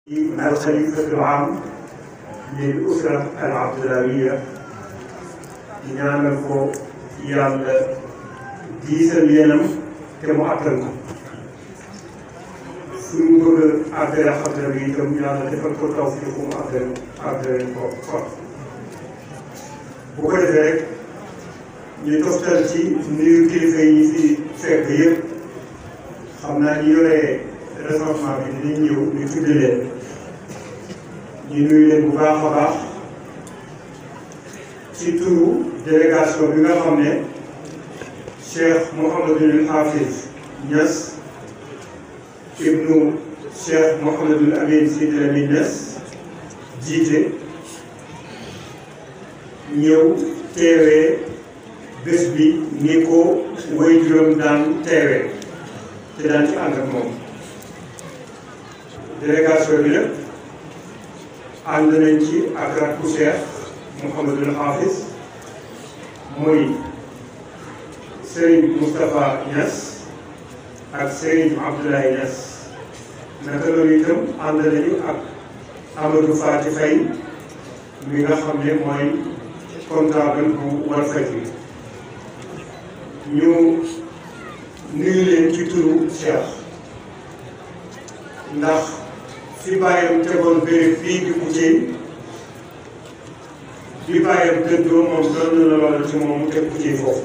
الخليفة العام للأسرة العبدلاوية di ñaanal ko yàlla diisal yéenam te mu attan ko suñu bëgg a àggale xadra bi itam yàlla defal ko tawfiq mu àggale àggale ko kon bu ko defee rek ñu toftal ci nuyu kilifa yi fi fekk yëpp xam naa ñu yore recensement bi dinañ ñëw ñu tudd leen ñu nuyu leen bu baax a baax ci turu délégation bi nga xam ne Cheikh Mouhamadul Hafiz Niass ibnu Cheikh Mouhamadul Amin Sidi Lamine Niass jiite ñëw teewee bés bi ni ko way juróom daan teewee te daan ci ànd ak moom délégation bi nag ànd nañ ci ak rakku Cheikh Mouhamadul Hafiz muy Serigne Moustapha Niass ak Serigne Abdoulaye Niass naka noonu itam ànd nañu ak Amadou Fati Faye mi nga xam ne mooy comptable bu Walfadjri ñu nuyu leen ci turu Cheikh ndax fi bàyyam tegoon béréb bii di Koutiéne bi bàyyam dëddoo moom doon na loolu ci moom mu teg Koutiéne foofu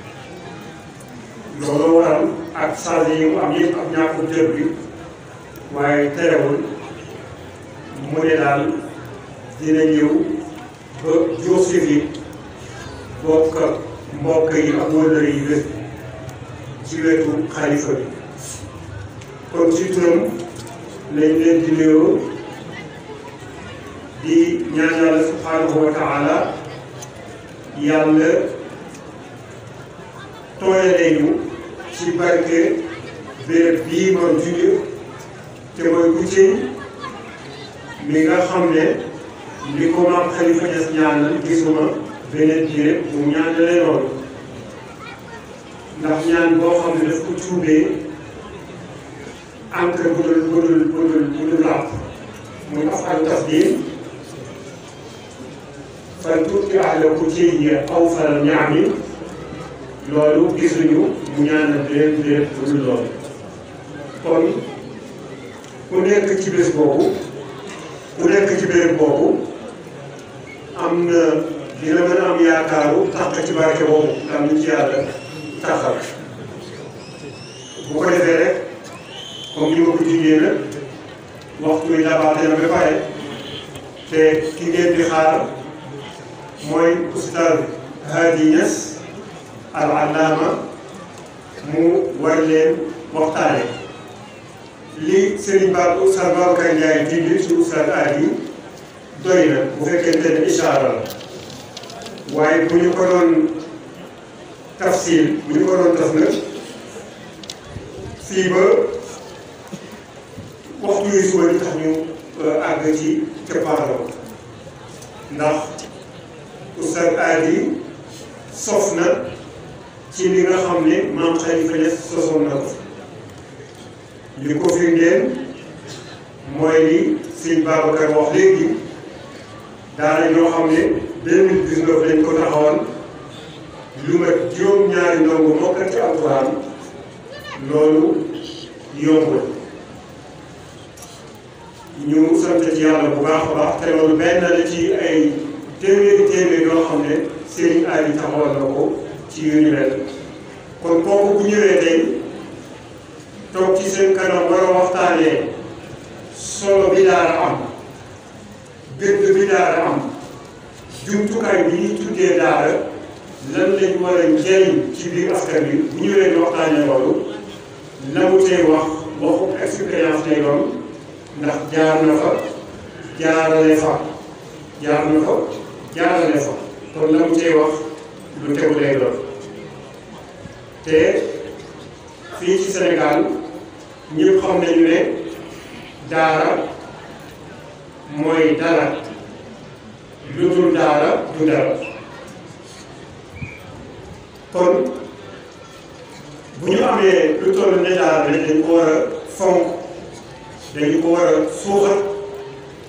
loolu waral ak charge yi mu am yëpp ak ñàkku jot bi waaye terewul mu ne daal dina ñëw ba jour si fi bokk mbokk yi ak wëllëre yi bés ci wetu xalifa bi kon ci turam lañ leen di nuyoo di ñaan yàlla subhanahu wa taala yàlla tooyalee ñu ci barke béréb bii ma junj te mooy Koutiéne mi nga xam ne li ko maam Khalifa Niass ñaanal gisuma beneen béréb mu ñaanalee loolu ndax ñaan boo xam ne daf ko cuubee encre bu dul bu dul bu dul bu dul làpp muy afal tasdim fan tuuti ahla Koutiéne aw fal ñaami loolu gisuñu mu ñaanal beneen béréb bu dul loolu kon ku nekk ci bés boobu ku nekk ci béréb boobu am na dina mën a am yaakaaru tax ci barke boobu am nañ ci yàlla taxal bu ko defee rek comme ni ma ko jugee nag waxtu wi dabaate na ba pare te ki ngeen di xaar mooy oustaz Hadi Niass al allaama mu war leen waxtaane li Serigne Ba oustaz Babacar Ndiaye dindi ci oustaz Hadi doy na bu fekkente ne ishaara la waaye bu ñu ko doon tafsil bu ñu ko doon taf nag fii ba waxtu yu suba di tax ñu àgg ci cappaandaw ndax oustaz Hadi sof na ci li nga xam ne maam Khalifa Niass sosoon na ko li ko firndeel mooy li sëñ Babacar wax léegi daara ñoo xam ne deux mille dix-neuf lañ ko taxawal lu mat juróom-ñaari ndongo mokkal ci alxuraan loolu yombul ñu sant ci yàlla bu baax a baax te loolu benn la ci ay téeméeri téeméer yoo xam ne sëriñ Ali taxawal na ko ci yu ni mel kon kooku bu ñëwee tey toog ci seen kanam war a waxtaanee solo bi daara am gëdd bi daara am jumtukaay bi ñuy tuddee daara lan lañ war a njëriñ ci biir askan bi bu ñëwee di waxtaanee loolu la mu tey wax waxu expérience lay doon ndax jaar na fa jaarale fa jaar na fa jaarale fa kon la mu tey wax lu tegu lay doon te fii ci Sénégal ñëpp xam nañu ne daara mooy dara lu dul daara du dara kon bu ñu amee lu toll ne daara dañ ko war a fonk dañu ko war a suuxat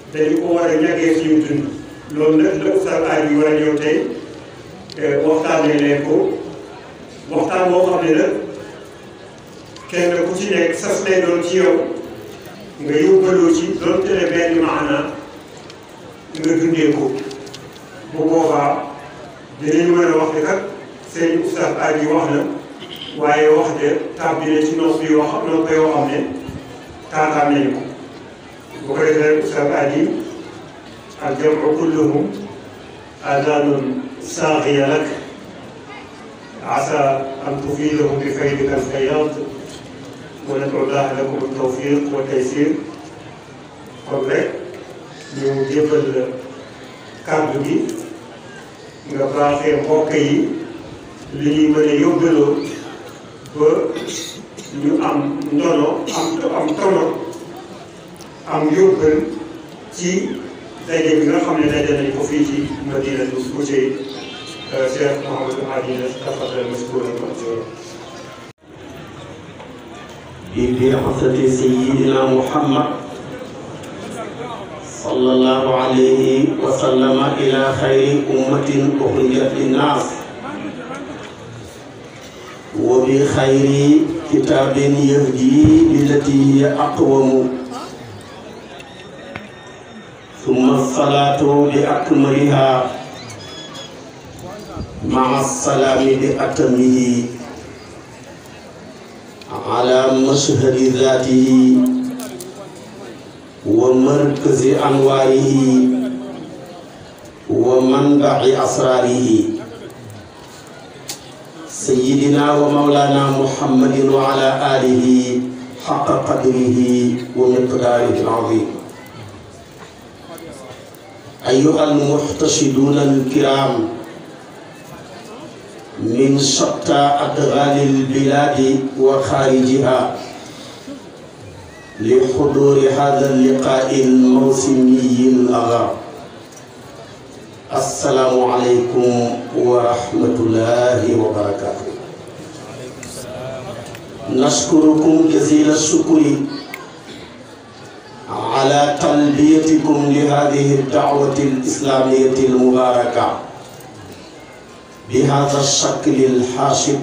dañu ko war a ñàggee suñu dund loolu nag la Oustaz Ali war a ñëw tey waxtaanee leen ko waxtaan boo xam ne nag kenn ku ci nekk sas lay doon ci yow nga yóbbaloo ci doon tele benn maana nga dundee ko bu boobaa dinañu mën a wax ne kat seen Oustaz Ali wax na waaye wax de tàbbi na ci nopp yoo xam nopp yoo xam ne taataan nañu ko bu ko defee Oustaz Ali الجمع كلهم آذان صاغية لك عسى أن تفيدهم بفيدك الفياض وندعو الله لكم التوفيق والتيسير kon rek ñu jébbal kàddu gi nga baaxee mbokk yi li ñuy mën a yóbbaloo ba ñu am ndono am am tono am yóbbal ci daje bi nga xam ne daje nañ ko fii ci Madinatu Koutié Cheikh Mouhamadou Hadi tafaddal mashkuran ma'juran ببعثة سيدنا محمد صلى الله عليه وسلم إلى خير أمة أخرجت للناس وبخير كتاب يهدي للتي هي أقوم ثم الصلاة بأكملها مع السلام بأتمه على مشهد ذاته ومركز أنواره ومنبع أسراره سيدنا ومولانا محمد وعلى آله حق قدره ومقداره العظيم أيها المحتشدون الكرام من شتى أدغال البلاد وخارجها لحضور هذا اللقاء الموسمي الأغر السلام عليكم ورحمة الله وبركاته نشكركم جزيل الشكر على تلبيتكم لهذه الدعوة الإسلامية المباركة بهذا الشكل الحاشد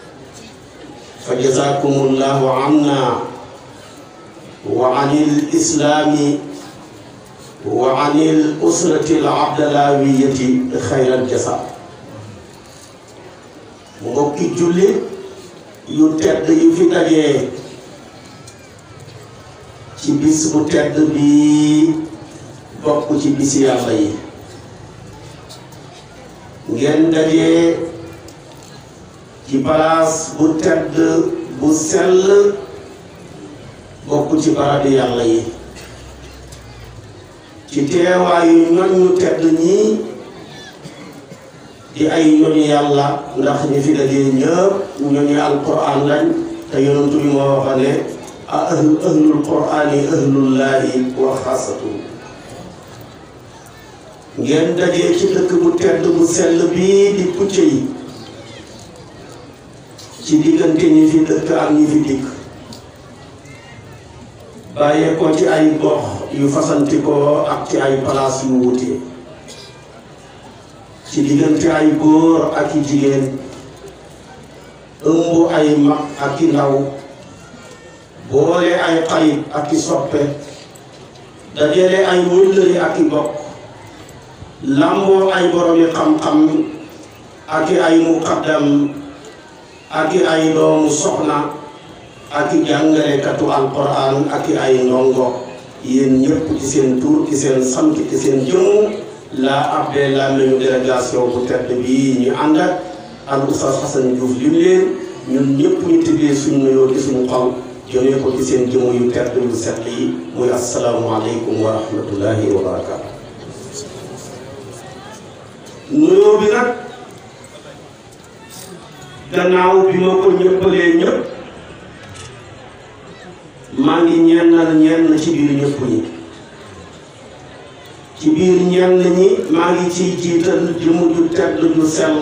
فجزاكم الله عنا وعن الإسلام وعن الأسرة العبدلاوية خير الجزاء mbokki jullit yu tedd yu fi dajee ci bis bu tedd bi bokk ci bisi yàlla yi ngeen dajee ci palaas bu tedd bu sell bokk ci barabi yàlla yi ci teewaayu ñoñ ñu tedd ñii di ay ñoñu yàlla ndax ñi fi dajee ñëpp ñoñu alquran lañ te yonentu bi moo wax ne ahlu ahlul qurani ahlullahi wa xaasatu ngeen dajee ci dëkk bu tedd bu sell bii di pucce yi ci diggante ñi fi dëkk ak ñi fi dikk bàyyee ko ci ay gox yu fasantikoo ak ci ay palaas yu wuute ci diggante ay góor ak i jigéen ëmb ay mag ak i ndaw boole ay xarit ak i soppe dajale ay wëllëri ak i bokk lamboo ay boromi xam-xam ak i ay muqaddam ak i ay doomu soxna ak i jàngalekatu alquran ak i ay ndongo yéen ñëpp ci seen tur ci seen sant ci seen jëmm laa abbee la nañu délégation bu tedd bii ñu ànd ak al oustaz Xasan Diouf lim leen ñun ñëpp ñu tibbee suñu nuyoo ci suñu xol jëmee ko ci seen jëmm yu tedd yu set yi muy asalaamualeykum wa rahmatullahi wa barakaatu. nuyoo bi nag gannaaw bi ma ko ñëppalee ñëpp maa ngi ñennal ñenn ci biir ñëpp ñi ci biir ñenn ñi maa ngi ciy jiital jëmm ju tedd ju sell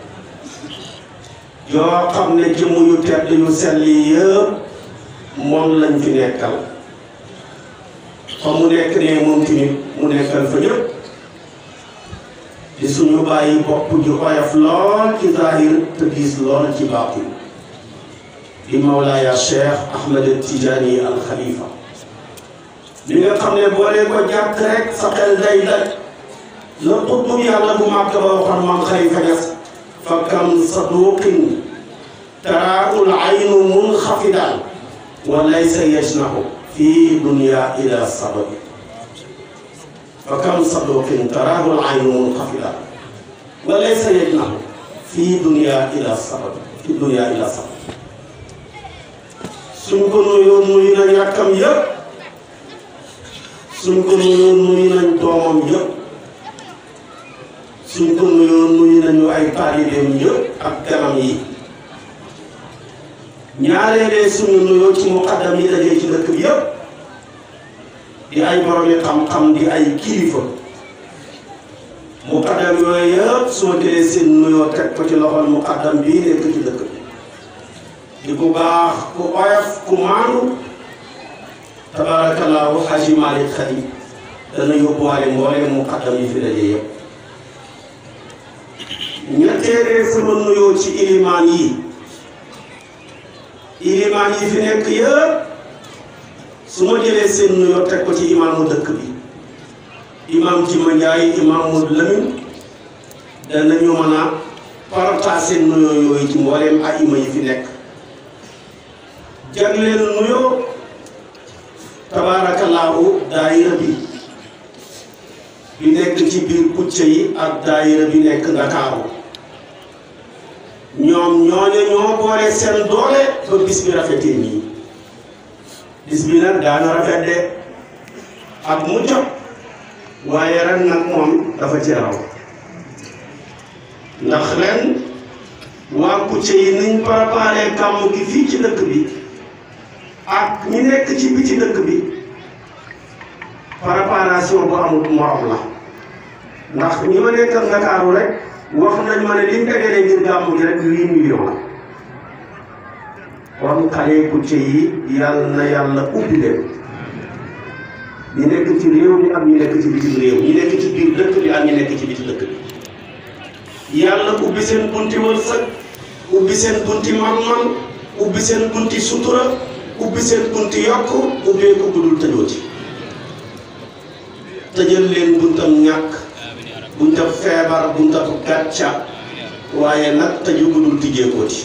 yoo xam ne jëmm yu tedd yu sell yi yëpp moom lañ fi nekkal fa mu nekk ne moom tamit mu nekkal fa ñëpp di suñu bàyyi bopp ju oyof lool ci zahir te diis lool ci baatin di Mawlaaya Cheikh Ahmed Tidiane al Khalifa li nga xam ne boo leen ko jàkk rek sa xel day daj la xutbu yàlla bu màgg ba waxoon maam Khalifa Niass fa kam saduqin taraa'ul aynu munxafidan wa laysa yajnahu fi dunya ila sababi fa kam saduqin taraa'ul aynu munxafidan wa laysa yajnahu fi dunya ila sababi fi dunya ila sababi suñ ko nuyoo nuyu nañ rakkam yëpp suñ ko nuyoo nuyu nañ doomam yëpp suñ ko nuyoo nuyu nañu ay taalibeem yëpp ak ganam yi ñaareelee suñu nuyoo ci muqaddam yi dajee ci dëkk bi yëpp di ay boromi xam-xam di ay kilifa muqaddam yooyu yëpp su ma jëlee seen nuyoo teg ko ci loxol muqaddam bii nekk ci dëkk bi di ku baax ku oyof ku maandu tabaarakallaahu Haji Malick Khady dana yóbbuwaale mbooleem muqaddam yi fi daje yëpp ñetteelee sama nuyoo ci ilimaan yi ilimaan yi fi nekk yëpp su ma jëlee seen nuyoo teg ko ci imaamu dëkk bi imaam Jima Njaay imaam Modou Lamine danañu mën a partage seen nuyoo yooyu ci mbooleem aima yi fi nekk jagleel nuyoo tabaarakallaahu daayira bi bi nekk ci biir pucc yi ak daayira bi nekk Ndakaaru ñoom ñooñu ñoo boole seen doole ba bis bi rafetee nii bis bi nag daana rafet de ak mu jot waaye ren nag moom dafa ci raw ndax ren waa pucc yi niñ préparé gàmmu gi fii ci dëkk bi ak ñi nekk ci biti dëkk bi préparation bu amul morom la ndax ñi ma nekkal Ndakaaru rek wax nañ ma ne liñ dajale ngir gàmmu gi rek huit millions la kon xale kucce yi yàlla na yàlla ubbi leen ñi nekk ci réew mi ak ñi nekk ci bitim réew ñi nekk ci biir dëkk bi ak ñi nekk ci biti dëkk bi yàlla ubbi seen bunti wërsëg ubbi seen bunti man-man ubbi seen bunti sutura ubbi seen bunti yokk ubbee ko budul tëjooti tëjal leen buntam ñàkk buntam feebar buntam gàcca waaye nag tëju budul tijjeekooti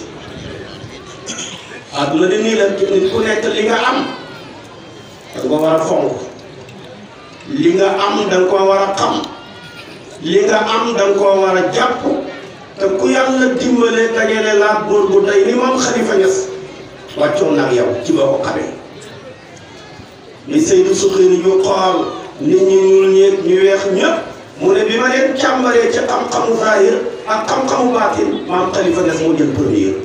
àdduna di nii la nit ku nekk li nga am danga ko war a fonk li nga am danga ko war a xam li nga am danga ko war a jàpp te ku yàlla dimbale dajale laa góor bu day ni moom Xalifa Ñas wàccoon nag yow ci boo ko xamee li Seydou Suxiri yu xool nit ñi ñuul ñeeg ñu weex ñëpp mu ne bi ma leen càmbaree ci xam-xamu zahir ak xam-xamu baatin maam Xalifa Ñas moo jël premier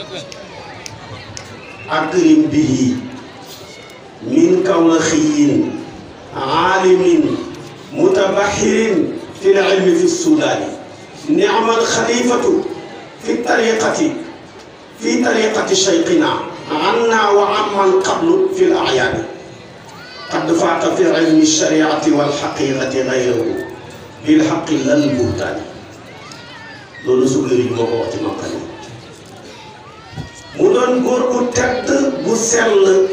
akrim bihi min kawlaxiyin aalimin mutabaxirin fi l ilmi fi sudaani niamal xalifatu fi tariqati fi tariqati cheyqina anna wa amman qablu fi l ayaani qad faata fi ilmi shariati walxaqiqati gayrahu bilxaqi lal buhtaani loolu sugari moo ko wax ci maqali mu doon góor gu tedd gu sell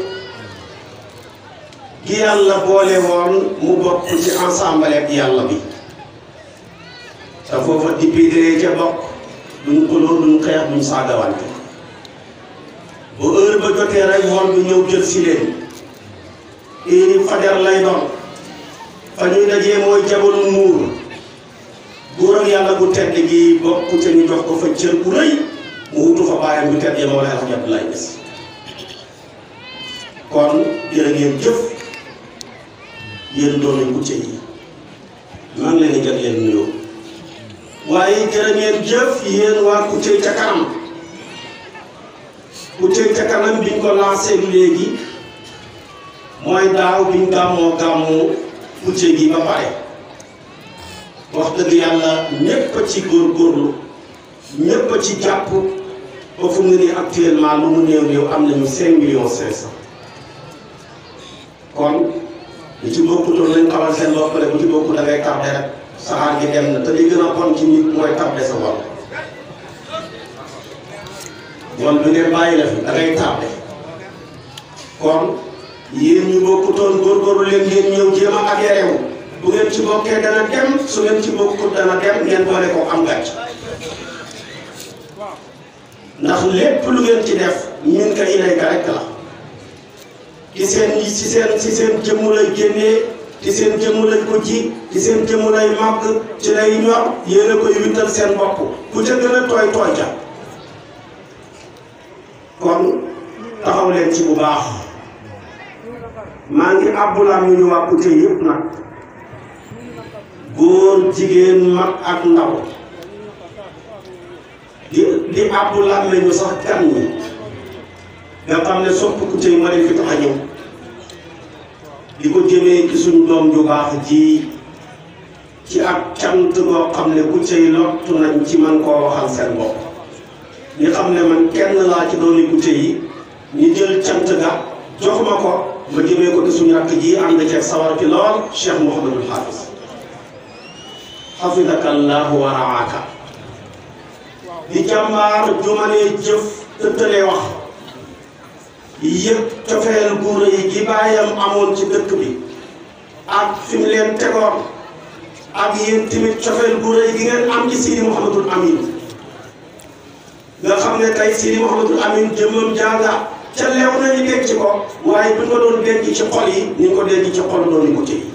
gi yàlla boole woon mu bokk ci ensemble ak yàlla bi te foofa député ca bokk duñ xuloo duñ xeex duñ saagawante bu heure ba jotee rek woon bi ñëw jël si leen heure fajar lay doon fa ñuy dajee mooy jabalu muur góor ak yàlla bu tedd gi bokk ca ñu jox ko fa cër bu rëy mu wutu fa bàyyam bu tedd ma wala Alxaji Abdoulaye Niass kon jërë ngeen jëf yéen doomi Kucce yi maa ngi leen di jagleel nuyoo waaye jërë ngeen jëf yéen waa Kucce ca kanam Kucce ca kanam biñ ko lancé léegi mooy daaw biñ gàmmoo gàmmu Kucce gi ba pare wax dëgg yàlla ñépp a ci góorgóorlu ñépp a ci jàpp ba fu mu ne nii actuellement lu mu néew néew am nañu cinq millions cinq cent kon lu ci bokkutoon nañ xamal seen bopp rek bu ci bokku da ngay tardé rek saxaar gi dem na te li gën a bon ci nit mooy tardé sa bopp wal bi ngeen bàyyi la fi da ngay tardé kon yéen ñu bokkutoon góorgóorlu leen ngeen ñëw jéem a adhéré wu bu ngeen ci bokkee dana dem su ngeen ci bokkut dana dem ngeen boole ko am gàcc ndax lépp lu ngeen ci def ñun ka ilayka rek la ci seen ci seen ci seen jëmm lay génnee ci seen jëmm lañ ko ji ci seen jëmm lay màgg ci lay ñor yéen a koy wittal seen bopp ku ca gën a tooy tooy ca kon taxaw leen ci bu baax maa ngi àbbulaam ñu ñu waa Kouté yëpp nag góor jigéen mag ak ndaw di di àbbulaam ne ñu sax gan ñi nga xam ne sopp Kouté yi ma leen fi tax a ñëw di ko jëmee ci suñ doom ju baax ji ci ak cant boo xam ne Kouté yi lottu nañ ci man koo waxal seen bopp ñi xam ne man kenn laa ci doomi Kouté yi ñu jël cant ga jox ma ko ma jëmee ko ci suñu rakk ji ànd ceeg sawar ci lool Cheikh Mouhamadul Hafiz xafidaka allahu wa raaka di jàmbaar jumanee jëf tëttalee wax yëg cofeel gu rëy gi bàyyam amoon ci dëkk bi ak fi mu leen tegoon ak yéen tamit cofeel gu rëy gi ngeen am ci Sidi Mouhamadul Amin nga xam ne tey Sidi Mouhamadul Amin jëmmam jànga ca leew nañu denc ko waaye bu ñu ko doon denc ci xol yi ni ñu ko denc ci xol doon ko ci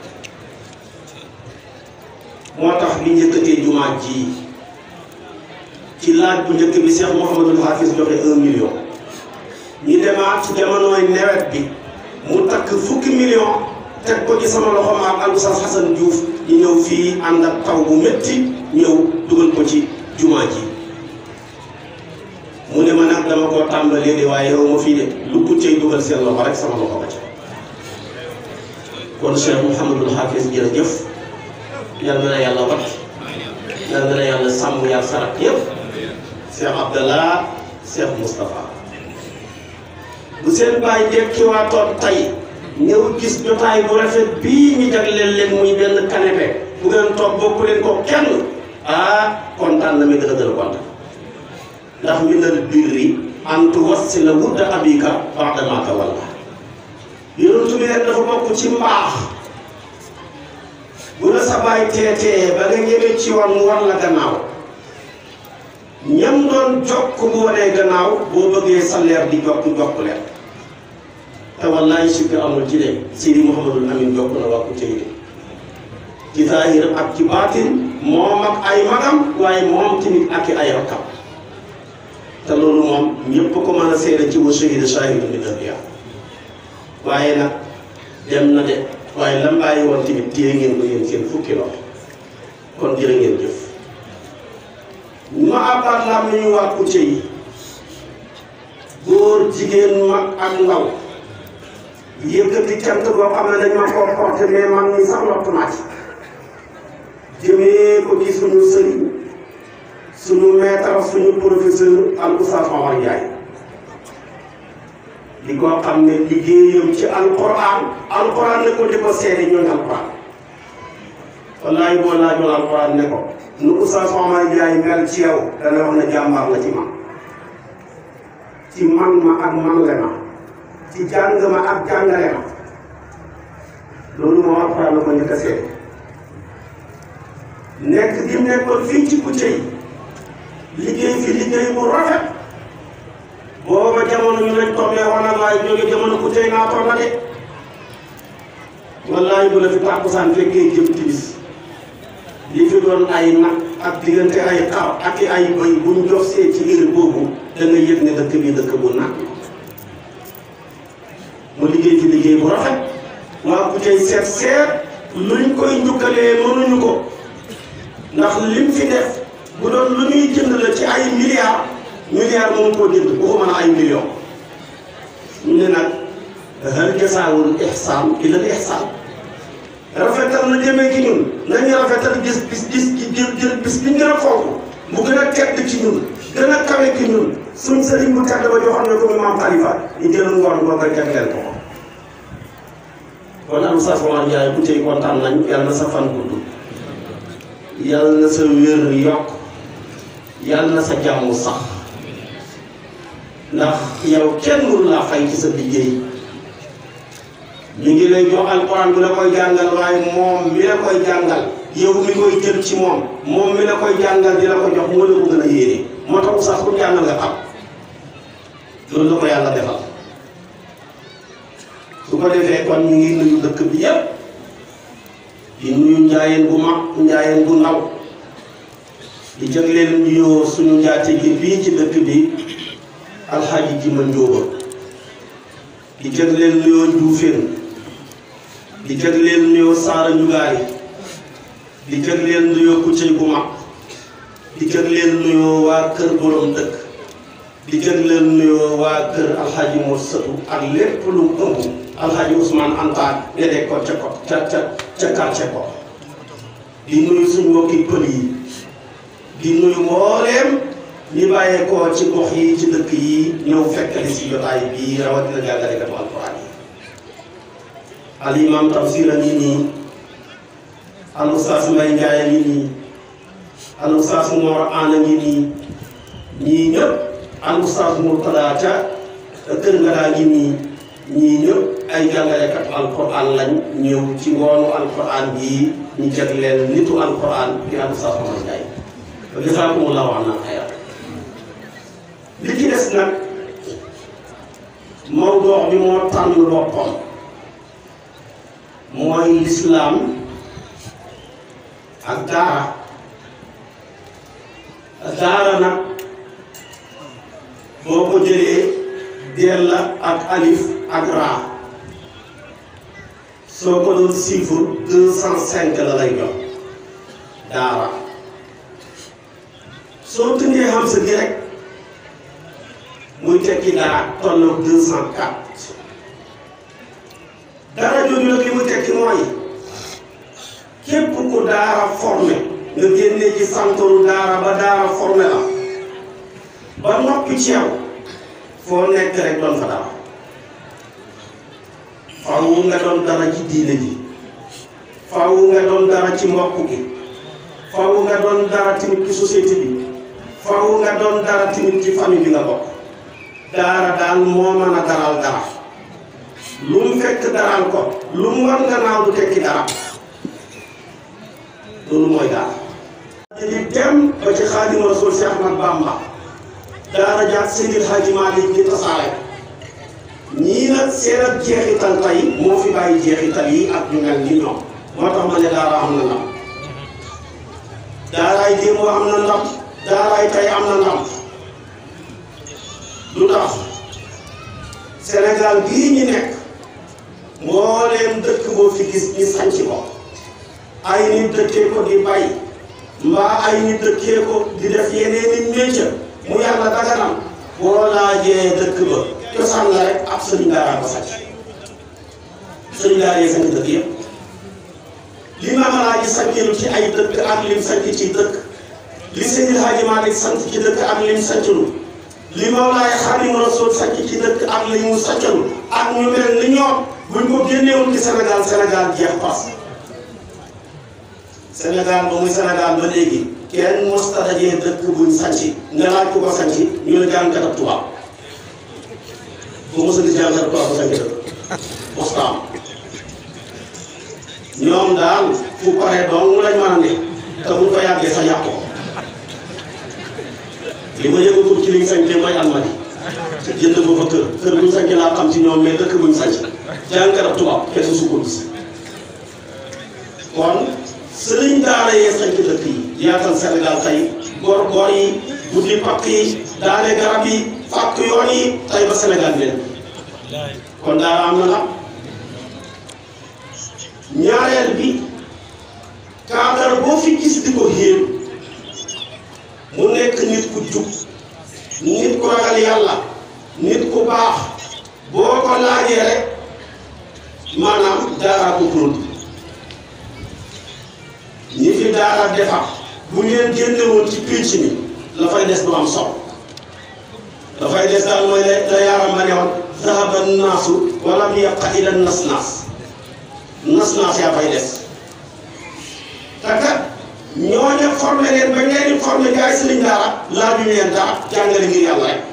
moo tax bi njëkkatee jumaa ji ci laaj bu njëkk bi Cheikh Mouhamadul Hafiz joxe un million ñu demaat ci jamonooy nawet bi mu takk fukki million teg ko ci sama loxo ma ak Oustaz Hassan Diouf ñu ñëw fii ànd ak taw bu métti ñëw dugal ko ci jumaa ji mu ne ma nag dama koo tàmbalee de waaye yow ma fii de lu ko cay dugal seen loxo rek sama loxo ba ca kon Cheikh Mouhamadul Hafiz jërëjëf yal na la yàlla wat yal na la yàlla sàmm yaa sarak yëpp Cheikh Abdallah Cheikh Moustapha bu seen bàyyi dekkiwaatoon tey ñëw gis jotaay bu rafet bii ñu jagleel leen muy benn canapé bu ngeen toog bokku leen ko kenn ah kontaan na mi gën a gën a kontaan ndax minal birri an tuwassila wudda abika ba'da ma tawalla yonent bi rek dafa bokk ci mbaax bu la sa baay teetee ba nga ñëwee ci yoon mu war la gannaaw ñam doon jokk bu wanee gannaaw boo bëggee sa leer di jokk jokk leen te wallaay sikk amul ci de Sidi Mouhamadul Amin jokk na waa Kouté yi ci zaahir ak ci baatin moom ak ay magam waaye moom tamit ak i ay rakkam te loolu moom ñëpp ko mën a seede ci wa shahida shahidun min anbiya waaye nag dem na de waaye lam bàyyi woon tamit téye ngeen ko yéen seen fukki loxo kon jërë ngeen jëf ma àbbaat lam ni ñu waa Kouté yi góor jigéen mag ak ndaw yëkkati cant boo xam ne dañ ma koo porté mais man ni sax lottu naa ci jëmee ko ci suñu sëriñ suñu maître suñu professeur al oustaz Omar Ndiaye di ko xam ne liggéeyam ci alquran alquran ne ko di ko seede ñooñ alquran wallahi boo laajoon alquran ne ko nu oustaz Omar Ndiaye mel ci yow dana wax ne jàmbaar la ci man ci man ma ak man le ma ci jàng ma ak jàngale ma loolu moom alquran la ko njëkk a seede nekk di nekkoon fii ci Kouté yi liggéey fi liggéey bu rafet booba jamono ñu lañ tombee wala waaye jóge jamono Kouté naa toll na de wallaay bu la fi tàkkusaan fekkee jëm timis li fi doon ay nag ak diggante ay xar ak i ay bëy buñ jox see ci heure boobu da nga yëg ne dëkk bi dëkk bu nag mu liggéey fi liggéey bu rafet waa Kouté seet seet luñ koy njukkalee mënuñu ko ndax lim fi def bu doon lu ñuy jënd la ci ay milliards milliards moom koo jënd bu ko mën a ay millions ñu ne nag hal jasaawul ihsaan illa al ihsaan rafetal na jëmee ci ñun nañu rafetal gis bis gis jël jël bis bi ñu gën a fonk mu gën a tedd ci ñun gën a kawe ci ñun suñ sëriñ bu tedd ba joxoon ne ko mu maam Khalifa ñu jël ngoon boo koy jagleel ko kon am sa Omar Ndiaye bu tey kontaan nañ yàlla na sa fan gudd yàlla na sa wér yokk yàlla na sa jàmm sax ndax yow kenn mënu laa fay ci sa liggéey mi ngi lay jox alquran bu la koy jàngal waaye moom mi la koy jàngal yow mi koy jël ci moom moom mi la koy jàngal di la ko jox moo la ko gën a yéene moo tax sax ku jàngal nga xam loolu la ko yàlla defal su ko defee kon ñu ngi nuyu dëkk bi yépp di nuyu njaayeen bu mag njaayeen bu ndaw di jagleel nuyoo suñu njaate gi bii ci dëkk bi alxaaji ji ma njóoba di jagleel nuyoo njuufeen di jagleel nuyoo saara njugaay di jagleel nuyoo kuccëy bu mag di jagleel nuyoo waa kër borom dëkk di jagleel nuyoo waa kër alxaaji mor sëtu ak lépp lu mu ëmb alxaaji Ousmane Anta gede ko ca ko ca ca ca quartier ko di nuyu suñu mbokki pël yi di nuyu mbooleem ñi bàyyeekoo ci gox yi ci dëkk yi ñëw fekkali si jotaay bii rawatina jàngalekatu alquran yi al imam tafsir a ngi nii al ustaas Mbay Njaay a ngi nii al ustaas Mor Aan a ngi nii ñii ñëpp al ustaas Murtada ca kër nga daa ngi nii ñii ñëpp ay jàngalekatu alquran lañ ñëw ci ngoonu alquran bii ñu jagleel nitu alquran di al ustaas Mor Njaay wa jazaakumullahu anna xayran li ci des nag mawdoox bi moo tànn boppam mooy lislaam ak daara daara nag boo ko jëlee deel la ak alif ak raa soo ko doon chiffre deux cent cinq la lay jox daara soo tënkee xam sa gi rek muy tekki dara tolloog deux cent quatre dara jooju nag li muy tekki mooy képp ku daara formé nga génne ci santoru daara ba daara formé la ba noppi ci yow foo nekk rek doon fa dara faaw nga doon dara ci diine ji faaw nga doon dara ci mbokk gi faaw nga doon dara tamit ci société bi faaw nga doon dara tamit ci famille bi nga bokk daara daal moo mën a daral dara lu mu fekk daral ko lu mu war nga naaw du tekki dara loolu mooy daara di dem ba ci Xaadimu Rasuul Seex Ahmad Bamba daara jaat Seydil Haaji Maalik di tasaare ñii nag seen ak jeexital tey moo fi bàyyi jeexital yi ak ñu mel ni ñoom moo tax ma ne daara am na ndam daaraay démb am na ndam daaraay tey am na ndam lu tax Sénégal bii ñu nekk mbooleem dëkk boo fi gis ñi sanc ko ay nit dëkkee ko di bay mbaa ay nit dëkkee ko di def yeneen i métier mu yàlla daganam boo laajee dëkk ba cosaan la rek ab sëriñ daara ko sanc sëriñ daara yi sanc dëkk yëpp li Maam Alaaji sanclu ci ay dëkk ak lim sanc ci dëkk li Seydil Haaji Maalik sant ci dëkk ak lim sanclu li Mawlaay Xaadimu Rasuul sanc ci dëkk ak li mu sancalu ak ñu mel ni ñoom buñ ko génneewul ci Sénégal Sénégal jeex pas Sénégal ba muy Sénégal ba léegi kenn mosta dajee dëkk buñ sanc nga laaj ku ko sanc ñu la jàngkat ak tubaab bu mos a gis jàngkat ak tubaab bu sanc dëkk mosta am ñoom daal fu paree dong lañ mën a ne te buñ ko yàggee sa yàq ko li ma yëngatu ci liñ sañ te mooy almadi jënd ba fa kër kër buñ sañ laa xam ci ñoom mais dëkk buñ sañ jàngkat ak tubaab kenn su ko gis kon sëriñ daara yee sañ ci dëkk yi yaatal Sénégal tey gor gor yi buddi pakk yi daane garab yi fàkk yoon yi tey ba Sénégal bi kon daara am na nag ñaareel bi cadre boo fi gis di ko xéem mu nekk nit ku jub nit ku ragal yàlla nit ku baax boo ko laajee rek maanaam daara ko produit ñi fi daara defar bu ngeen génnewoon ci pénc mi la fay des du am solo dafay des daal mooy la la yaaram ma ne woon zahaba naasu walam yabqa ila nas naas nas naa yaa fay des te kat ñooñu formé leen ba ngeen di formé gaay sëriñ daara laaj ñu leen dara jàngale ngir yàlla rek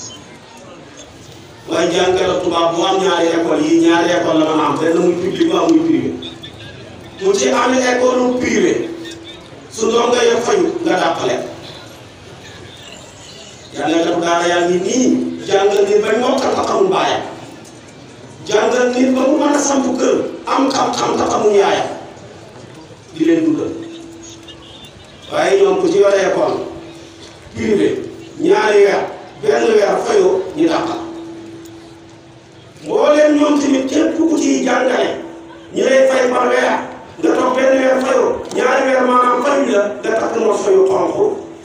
waaye jàngale tubaab bu am ñaari école yi ñaari école la mën a am benn muy public bu am muy privé mu ci amee école privé su ndongo ya fayu nga dàqale jàngalekatu daara yaa ngi nii jàngal nit ba mokkal te xamul baayam jàngal nit ba mu mën a samp kër am xam-xam te xamul yaayam di leen dundal waaye ñoom ku ci yore école privé ñaari weer benn weer fayoo ñu dàqal mbooleem ñoom tamit képp ku ciy jàngale ñu lay fay par weer nga toog benn weer fayoo ñaari weer maanaam fayu la nga takk mos fayu xonq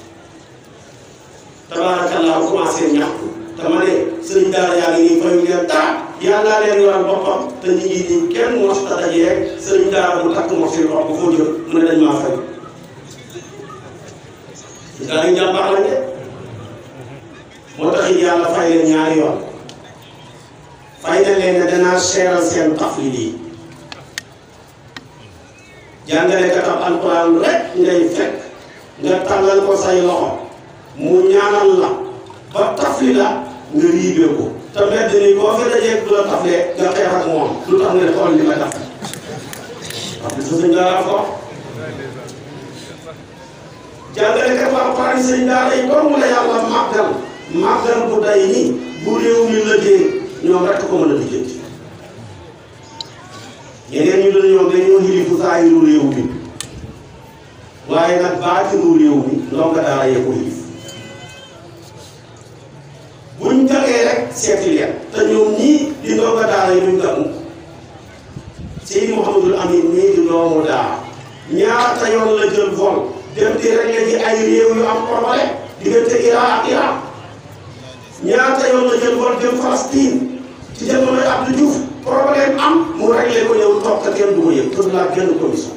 tabaarakallaa commencé ñaxtu te ma ne sëriñ daara yaa ngi nii fayu leen dara yàlla leen yoral boppam te nit ñi di kenn mos ta dajeeg sëriñ daara bu takk mos fayu xonq foo jëm mu ne dañ maa fayu gaa yi jàmbaar lañ de moo tax it yàlla fay leen ñaari yoon fay na leen ne danaa seeral seen taflil yi jàngalekatam alquran rek ngay fekk nga tàllal ko say loxo mu ñaanal la ba tafli la nga riibee ko te mbedd ni boo fi dajee du la taflee nga xeex ak moom lu tax nga ne xool li ma def parce que sëñ daara ko jàngalekat alquran yi sëñ daara yi doomu la yàlla màggal màggal bu day ni bu réew mi la dee ñoom rek ko mën a lijjanti yeneen ñu doon ñoom dañoo xilifu saayiru réew mi waaye nag baatinu réew mi ndongo daara yee ko xilif buñ jagee rek seeti leen te ñoom ñii di ndongo daara yi duñ gàmmu Seydi Mouhamadul Amin nii di doomu daara ñaata yoon la jël vol dem di régler ji ay réew yu am problème diggante Iran ak Iran ñaata yoon la jël vol dem Palestine ci jamonoy Abdou Diouf problème am mu réglé ko ñëw toog te kenn du ko yëg pour la genn commission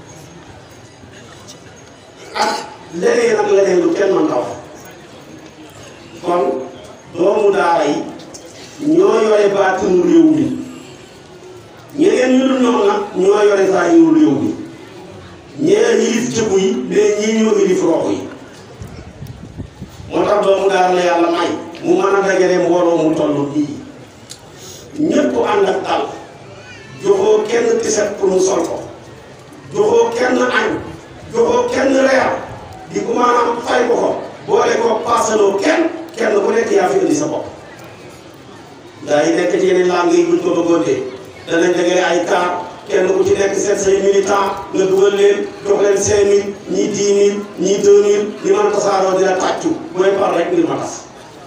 ak leneen ak leneen lu kenn mën ta wax kon doomu daara yi ñoo yore baatinu réew mi ñeneen ñu dul ñoom nag ñoo yore zaahiru réew mi ñeneen yilif jëbu yi mais ñii ñoo yilif roxo yi moo tax doomu daara la yàlla may mu mën a dajale mbooloo mu toll nii ñëpp ànd ak dal joxoo kenn tiset pour mu sol ko joxoo kenn añ joxoo kenn reer di ko maanaam fay ko ko boole ko paasaloo kenn kenn ku nekk yaa fi indi sa bopp gaa yi nekk ci yeneen langue yi buñ ko bëggoon dee danañ dajale ay car kenn ku ci nekk seet say militant nga dugal leen jox leen cinq mille ñii dix mille ñii deux mille li man tasaaroo dina tàccu booy par rek ngir ma tas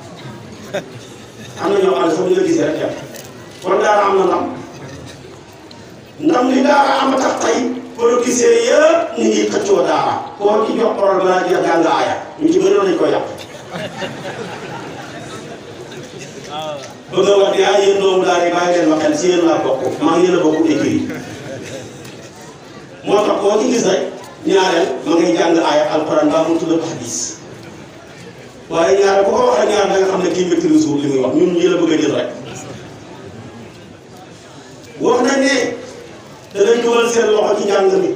am na ñoo xam ne sax bu ñu la gisee rek dem kon daara am na ndam ndam li daara am tax tey politicien yëpp ñu ngi xëccoo daara koo ci jox parole balaa jeex jàng aaya ñu ci bëri lañ ko yàq bëgg a wax ne ah yéen doomu daara yi bàyyi leen ma xel si yéen laa bokk maa ngi yéen a bokk écrit moo tax koo ci gis rek ñaareel ma ngay jàng aaya alquran baa mu tudd hadis waaye ñaareel bu ko wax rek ñaareel da nga xam ne kii maîtrise suuf li muy wax ñun ñi la bëgg a jël rek wax nañ ne danañ dugal seen loxo ci njàng mi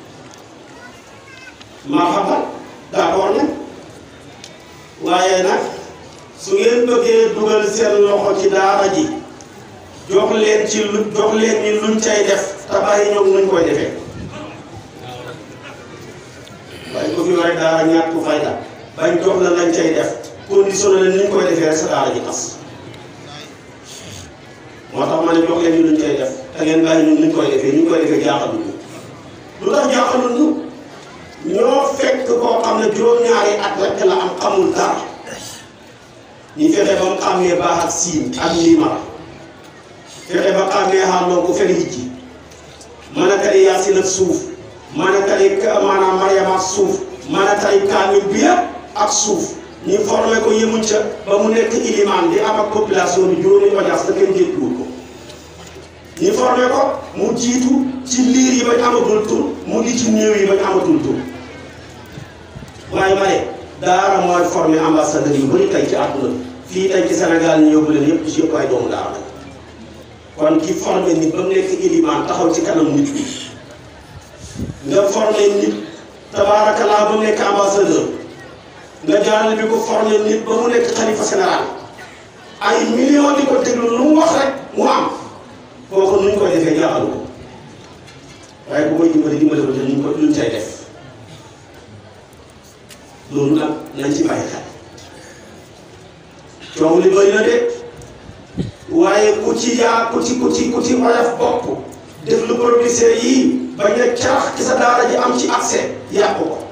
maa xamal d'accord nag waaye nag su ngeen bëggee dugal seen loxo ci daara ji jox leen ci lu jox leen ni luñ cay def te bàyyi ñoom nuñ koy defee waaye ko fi waree daara ñàkk ku fayda bañ jox la lañ cay def conditionné leen nuñ koy defee rek sa daara ji tas moo tax ma ne jox leen ñu luñ koy def te ngeen bàyyi ñun nuñ koy defee ñu koy defee jaaxalul ñu lu tax jaaxalul ñu ñoo fekk koo xam ne juróom-ñaari at rek la am xamul dara ñu fexe ba mu xàmmee baax ak siin ak liimara fexe ba xàmmee xàlloo ko fen hijji mën a tari yaasin ak suuf mën a tari maanaam Mariam ak suuf mën a tari kaamil bi yëpp ak suuf ñu formé ko yemuñ ca ba mu nekk ilimaan di am ak population bi juróomi audience te kenn jéggiwul ko ñu formé ko mu jiitu ci liir yi bañ amatul tur mu di ci néew yi bañ amatul tur waaye ma ne daara mooy formé ambassadeur yu bëri tey ci àdduna fii tey ci Sénégal ñu yóbbu leen yëpp ci yëpp ay doomu daara lañ kon ki formé nit ba mu nekk ilimaan taxaw ci kanam nit ñi nga formé nit tabaarakalaa ba mu nekk ambassadeur nga jaarale bi ko formé nit ba mu nekk xalifa général ay millions di ko déglu lu mu wax rek mu am kooku nuñ koy defee jaaxalu ko waaye bu koy dimbali dimbali ko te luñ ko luñ cay def loolu nag nañ ci bàyyi xel coow li bëri na de waaye ku ci yaa ku ci ku ci ku ci woyof bopp def lu producteur yii bañ a carax ci sa daara ji am ci accès yàqu ko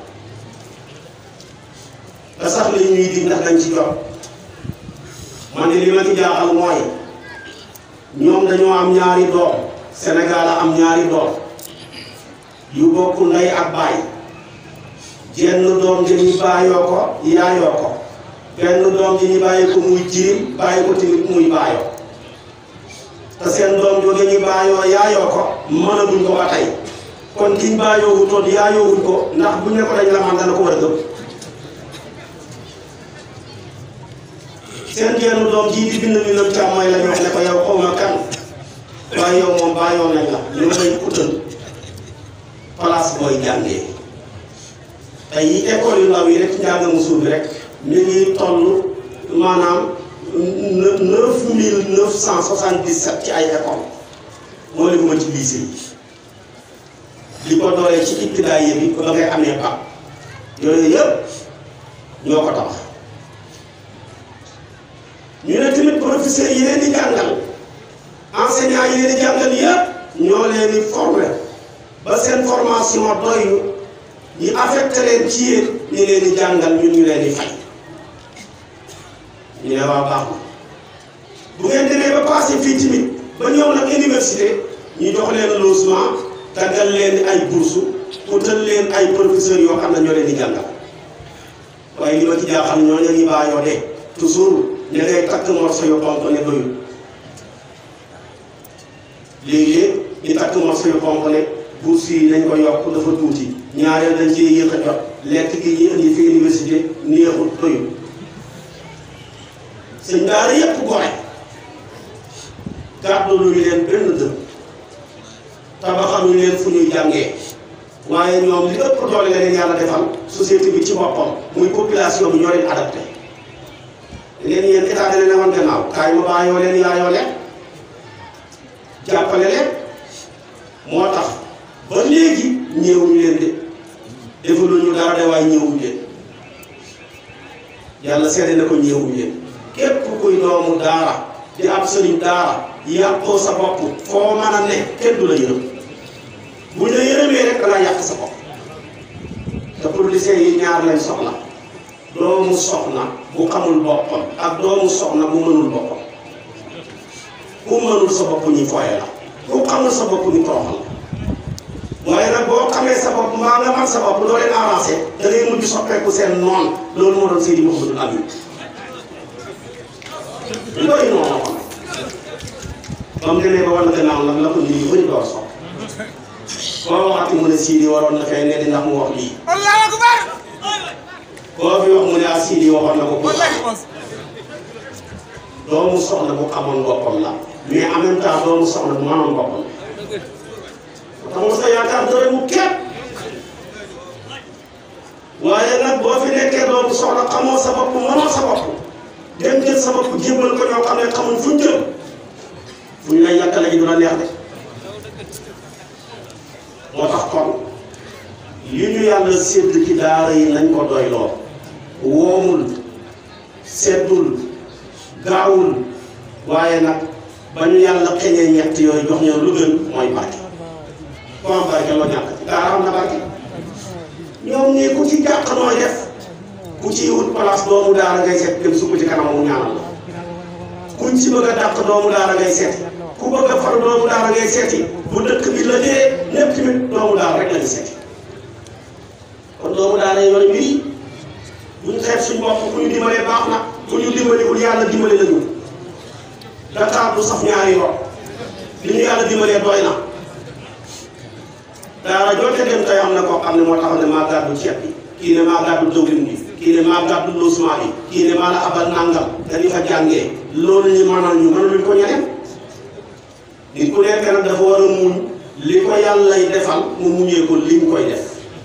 te sax li ñuy dig ndax dañ ci jot man de li ma ci jaaxal mooy ñoom dañoo am ñaari doom Sénégal a am ñaari doom yu bokk ndey ak baay jenn doom ji ñu bàyyoo ko yaayoo ko benn doom ji ñu bàyyi ko muy jirim bàyyi ko tamit muy baayoo te seen doom jooju ñu bàyyoo yaayoo ko mënaguñ ko ba tey kon kiñ bàyyoo wutoon yaayoo wuñ ko ndax buñ ne ko dañ la man dana ko war a gëm seen genn doom jii di bind mi nag càmmooy la ñu wax ne ko yow xaw ma kan waaye yow moom bàyyoo nañ la ñu may utal place booy jàngee tey yi école yu ndaw yi rek njàng mu suuf bi rek mi ngi toll maanaam neuf mille neuf cent soixante dix sept ci ay école moo leen ma ci lycée yi li ko doolee ci ibtidaay bi ba ngay amee bac yooyu yëpp ñoo ko tabax ñu ne tamit professeurs yi leen di jàngal enseignants yi leen di jàngal yëpp ñoo leen di former ba seen formation doylu ñu affecté leen ci yéen ñu leen di jàngal ñun ñu leen di fay ñu ne waa baax na bu ngeen demee ba passé fii tamit ba ñëw nag université ñu jox leen logement taggal leen ay bourse utal leen ay professeurs yoo xam ne ñoo leen di jàngal waaye li ma ci jaaxal ñoo ña baayoo de toujours ne ngay takk morso yu xonq ne doyul léegi-léeg ñu takk morso yu xonq ne bourse yi nañ ko yokk dafa tuuti ñaareel dañ cee yéex a jot lekk gi ñu indi fi université neexul doyul sëñ daara yépp gore gàddu lu ñu leen benn dëm tabaxaluñu leen fu ñuy jàngee waaye ñoom li ëpp doole la leen yàlla defal société bi ci boppam muy population bi ñoo leen adapté leen yéen état da leen a wan gannaaw kaay ma bàyyoo leen yaayoo leen jàppale leen moo tax ba léegi ñëwuñu leen de defaluñu dara de waaye ñëwuñu leen yàlla seede na ko ñëwuñu leen képp kuy doomu daara di ab sëriñ daara yàqoo sa bopp foo mën a ne kenn du la yërëm bu ñu la yërëmee rek dangaa yàq sa bopp te producteurs yi ñaar lañ soxla doomu soxna bu xamul boppam ak doomu soxna bu mënul boppam ku mënul sa bopp ñu fooye la ku xamul sa bopp ñu toroxal la waaye nag boo xamee sa bopp mbaa nga man sa bopp doo leen avancé da ngay mujj soppeeku seen noon loolu moo doon Seydi Mouhamadou Amine looy noonu ko ba mu demee ba war na gannaaw nag la ko nit ñu bëri door sopp koo waxati mu ne Sidi waroon na fay ne di ndax mu wax lii Allahu akbar koo fi wax mu ne ah Sidi waxoon na ko pour doomu soxna bu xamoon boppam la mais en même temps doomu soxna bu mënoon boppam la xam nga sa yaakaar dara mu képp waaye nag boo fi nekkee doomu soxna xamoo sa bopp mënoo sa bopp dem jël sa bopp jébbal ko ñoo xam ne xamuñ fuñ jëm fu ñu lay yàkkale ji du la neex de moo tax kon li ñu yàlla sédd ci daara yi nañ ko doyloo woomul seddul gaawul waaye nag ba ñu yàlla xeñee ñett yooyu jox ñu lu gën mooy barke ko am barke loo ñàkk ci daara am na barke ñoom ñii ku ci jàq nooy def ku ci wut place doomu daara ngay seet dem sukk ci kanam mu ñaanal la kuñ ci bëgg a dàq doomu daara ngay seeti ku bëgg a far doomu daara ngay seeti bu dëkk bi la dee ñépp tamit doomu daara rek lañu seeti kon doomu daara yooyu mbir yi buñ xeet suñ bopp ku ñu dimbalee baax na ku ñu dimbaliwul yàlla dimbali lañu Dakar du saf ñaari yoon li ñu yàlla dimbalee doy na daara joote dem tey am na koo xam ne moo taxaw ne maa gàddu ceeb bi kii ne maa gàddu dëwlin bi kii ne maa gàddu logement bi kii ne maa la abal nàngam dañu fa jàngee loolu ñu mënal ñu mënaluñ ko ñeneen nit ku nekk nag dafa war a muñ li ko yàllay defal mu muñee ko li mu koy def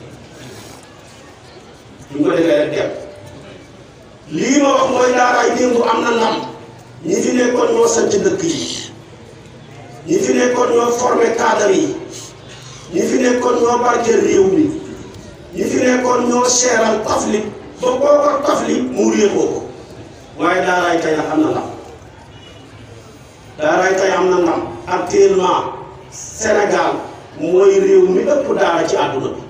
li mu ko defee rek dem lii ma wax mooy daaraay démb am na ndam ñi fi nekkoon ñoo sanc dëkk yi ñi fi nekkoon ñoo formé cadre yi ñi fi nekkoon ñoo barkeel réew mi ñi fi nekkoon ñoo seeral tafli ba boo ko tafli mu réexoo ko waaye daaraay tey nag am na ndam daaraay tey am na ndam actuellement Sénégal mooy réew mi ëpp daara ci àdduna bi